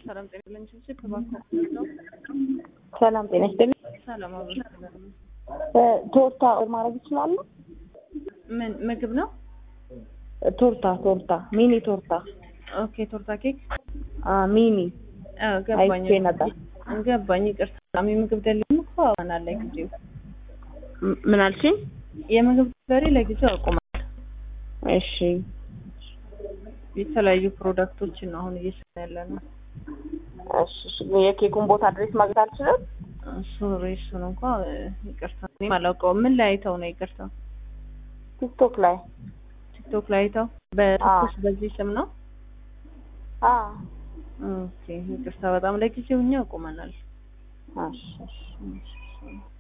ሰላም ጤና ይስጥልኝ። እሺ እባክዎ ነው ሰላም ጤና ይስጥልኝ። ሰላም አብሮ እ ቶርታ ኦርደር ማድረግ ይችላሉ? ምን ምግብ ነው? ቶርታ ቶርታ ሚኒ ቶርታ ኦኬ ቶርታ ኬክ አ ሚኒ አዎ ገባኝ አይቼ ነበር። ገባኝ። ይቅርታ የምግብ ደሊም እኮ አሁናል ለጊዜው ም- ምን አልሽኝ? የምግብ ደሪ ለጊዜው አቁማል። እሺ የተለያዩ ፕሮዳክቶችን ነው አሁን እየሰራ ያለ ነው። እሺ እሺ። የኬኩን ቦታ አድሬስ ማግኘት አልችልም? ሶሪ እሱን እንኳ እ፣ ይቅርታ እኔም አላውቀውም። ምን ላይ አይተው ነው? ይቅርታ ቲክቶክ ላይ ቲክቶክ ላይ አይተው በትኩስ በዚህ ስም ነው? አ ኦኬ ይቅርታ በጣም ለጊዜው እኛ አቁመናል። እሺ እሺ። እሺ